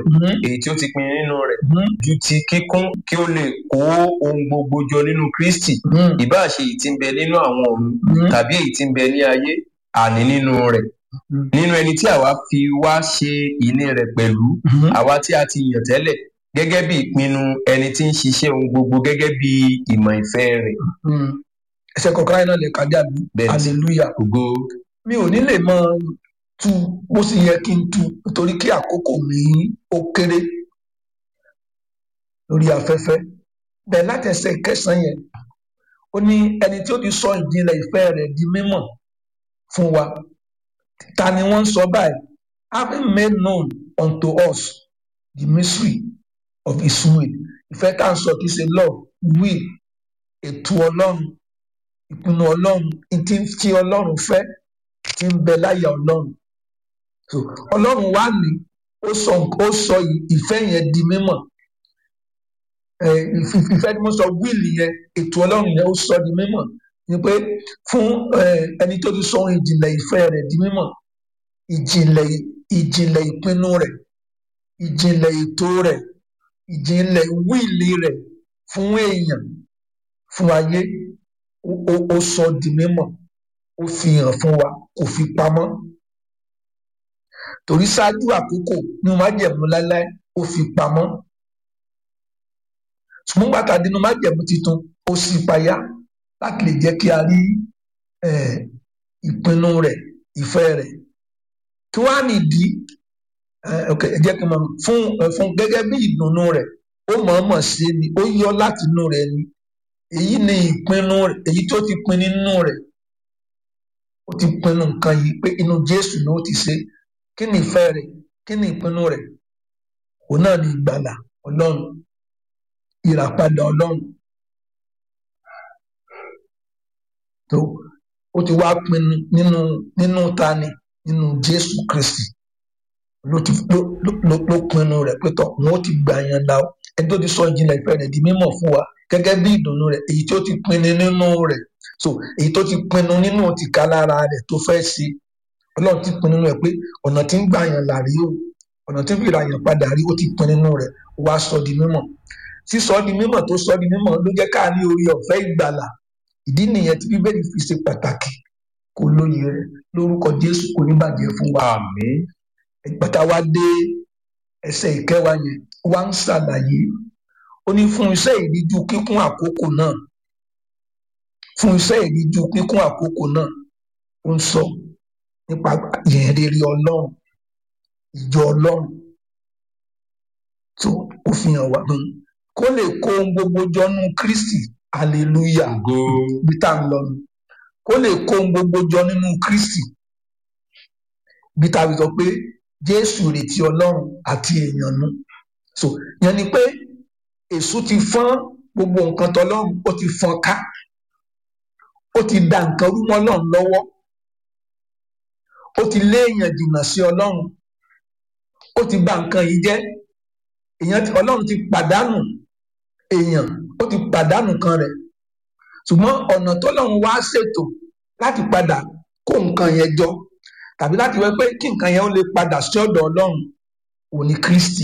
Mhm. èyí tí ó ti pinnu nínú rẹ̀ Mhm. ju ti kíkún kí ó lè kó ohun gbogbo jọ nínú kristi Mhm. ìbáà ṣe èyí tí ń bẹ nínú àwọn ọ̀run Mhm. tàbí èyí tí ń bẹ ní ayé àní nínú rẹ̀ Mhm. nínú ẹni tí àwa fi wá ṣe ìní rẹ̀ pẹ̀lú Mhm. àwa tí a ti yàn tẹ́lẹ̀ gẹ́gẹ́ bí ìpinnu ẹni tí ń ṣiṣẹ́ ohun gbogbo gẹ́gẹ́ bí ìmọ̀ ìfẹ́ rẹ̀ Mhm. ẹsẹ̀ kọ̀ọ̀kan náà lè kájà bí bẹ́ẹ̀ ni hallelujah ògo mi ò ní lè mọ tu bó sì yẹ kí n tu nítorí kí àkókò mi ó kéré lórí afẹ́fẹ́ bẹ́ẹ̀ láti ẹsẹ̀ kẹsàn-án yẹn ó ní ẹni tí ó ti sọ ìjìnlẹ̀ ìfẹ́ rẹ̀ di mímọ̀ fún wa ta ni wọ́n ń sọ báyìí having made known unto us the mystery of his will ìfẹ́ tá à ń sọ kì í ṣe love will ètò ọlọ́run ìpinnu ọlọ́run ìtí tí ọlọ́run fẹ́ tí ń bẹ láyà ọlọ́run so ọlọ́run wá ní ó sọ ó sọ ìfẹ́ yẹn di mímọ̀ ẹ ìf- ìfẹ́ tí mo sọ wíìlì yẹn ètò ọlọ́run yẹn ó sọ di mímọ̀ ni pé fún ẹ, ẹni tó ti sọ ohun ìjìnlẹ̀ ìfẹ́ rẹ̀ di mímọ̀ ìjìnlẹ̀ ìjìnlẹ̀ ìpinnu rẹ̀ ìjìnlẹ̀ ètò rẹ̀ ìjìnlẹ̀ wíìlì rẹ̀ fún èèyàn fún ayé ó ó- ó sọ di mímọ̀ ó fi hàn fún wa kò fi pamọ́ torí ṣáájú àkókò ní májẹ̀mú láéláé ó fi pamọ́ ṣùgbọ́n bàtà dínú májẹ̀mú tuntun ó sì payá láti lè jẹ́ kí a rí eh, ìpinnu rẹ̀ ìfẹ́ rẹ̀ kí wàá nìdí eh, ok ẹ jẹ́ kí n mọ̀ fún eh, fún gẹ́gẹ́ bí ìdùnnú rẹ̀ ó mọ̀ọ́mọ̀ ṣe ni ó yọ láti inú rẹ̀ ni èyí ni ìpinnu rẹ̀ èyí tó ti pin nínú rẹ̀ ó ti pinnu nǹkan yìí pé inú Jésù ni ó ti ṣe kí ni ìfẹ́ rẹ̀ kí ni ìpinnu rẹ̀ òun náà ni ìgbàlà Ọlọ́run ìràpadà Ọlọ́run tó ó ti wá pinnu nínú nínú tani nínú Jésù Kristi ló ti ló ló ló- ló pinnu rẹ̀ pé tọ wọn ó ti gbà yẹn la ó ẹni tó ti sọ ìjìnlẹ̀ ìfẹ́ rẹ̀ di mímọ̀ fún wa gẹ́gẹ́ bí ìdùnnú rẹ̀ èyí tó ti pinnu nínú rẹ̀ so èyí tó ti pinnu nínú tìka lára rẹ̀ tó fẹ́ ṣe Ọlọ́run ti pinnu nínú rẹ̀ pé ọ̀nà tí ń gbà yẹn là rí o ọ̀nà tí ń fi ra yẹn padà rí ó ti pinnu nínú rẹ̀ ó wá sọ di mímọ̀ sísọ di mímọ̀ tó sọ di mímọ̀ ló jẹ́ ká ní orí ọ̀fẹ́ ìgbàlà ìdí nìyẹn tí bíbélì fi ṣe pàtàkì kò lóye rẹ̀ lórúkọ Jésù kò ní bàjẹ́ fún wa àmín ìgbàtà wa dé ẹsẹ̀ ìkẹwàá yẹn wá ń ṣàlàyé ó ní fún iṣẹ́ ìríjú kíkún àkókò náà fún iṣẹ́ ìríjú kíkún àkókò náà ó ń sọ nípa ìyẹn rere Ọlọ́run ìjọ Ọlọ́run tó ó fi hàn wá hàn kó lè kó ohun gbogbo jọnú Kristi hallelujah ògo bí tá à ń lọ nù kó lè kó ohun gbogbo jọ nínú Kristi bí tá a fi sọ pé Jésù retí Ọlọ́run àti èèyàn nu so yẹn ni pé èṣù ti fọ́n gbogbo nǹkan tọlọ́run ó ti fọ́n ká ó ti da nǹkan rú mọ́ Ọlọ́run lọ́wọ́ ó ti lé èèyàn jìnnà sí Ọlọ́run ó ti bà nǹkan yìí jẹ́ èèyàn ti Ọlọ́run ti pàdánù èèyàn ó ti pàdánù kan rẹ̀ ṣùgbọ́n ọ̀nà tọ́lọ́run wá ṣètò láti padà kó nǹkan yẹn jọ tàbí láti wẹ́ pé kí nǹkan yẹn ó lè padà sí ọ̀dọ̀ Ọlọ́run òní Kristi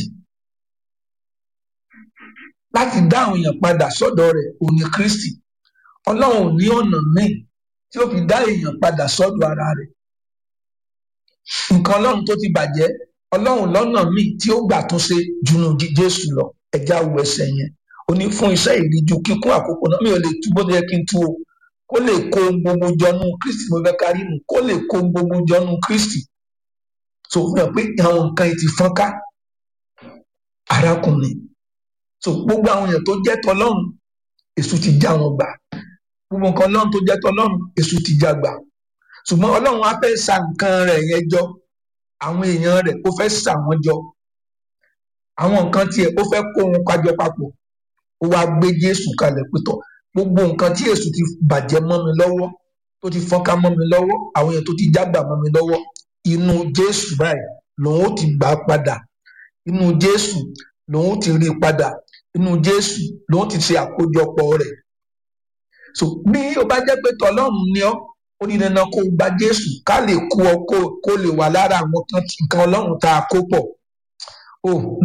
láti dá àwọn èèyàn padà sọ́dọ̀ rẹ̀ òní Kristi Ọlọ́run ò ní ọ̀nà míì tí ó fi dá èèyàn padà sọ́dọ̀ ara rẹ̀ nǹkan Ọlọ́run tó ti bàjẹ́ Ọlọ́run lọ́nà míì tí ó gbà tún ṣe jùnú jí- Jésù lọ ẹja wo ẹsẹ̀ yẹn ó ní fún iṣẹ́ ìríjú kíkún àkókò náà mi ò lè tú bó ti yẹ kí n tú o kó lè kó ohun gbogbo jọnú Kristi mo fẹ́ kárí nù kó lè kó ohun gbogbo jọnú Kristi so fi hàn pé àwọn nǹkan yìí ti fọ́n ká arákùnrin so gbogbo àwọn èèyàn tó jẹ́ tọlọ́run èṣù ti já wọn gbà gbogbo nǹkan ọlọ́run tó jẹ́ tọlọ́run èṣù ti já gbà ṣùgbọ́n ọlọ́run á fẹ́ sa nǹkan rẹ̀ yẹn jọ àwọn èèyàn rẹ̀ ó fẹ́ sa wọn jọ àwọn nǹkan tiẹ̀ ó fẹ́ kó wọn kájọ papọ̀ ó wá gbé Jésù kalẹ̀ pétọ̀ gbogbo nǹkan tí èṣù ti bàjẹ́ mọ́ mi lọ́wọ́ tó ti fọ́nká mọ́ mi lọ́wọ́ àwọn èèyàn tó ti jágbà mọ́ mi lọ́wọ́ inú Jésù báyìí lòun ó ti gbà á padà inú Jésù lòun ó ti rí i padà inú Jésù lòun ti ṣe àkójọpọ̀ rẹ̀ so bí ó bá jẹ́ pé tọlọ́run ni ọ́ ó ní dandan kó o gba Jésù ká lè kó ọ kó kó lè wà lára àwọn kan tí- nǹkan Ọlọ́run tá a kó pọ̀ o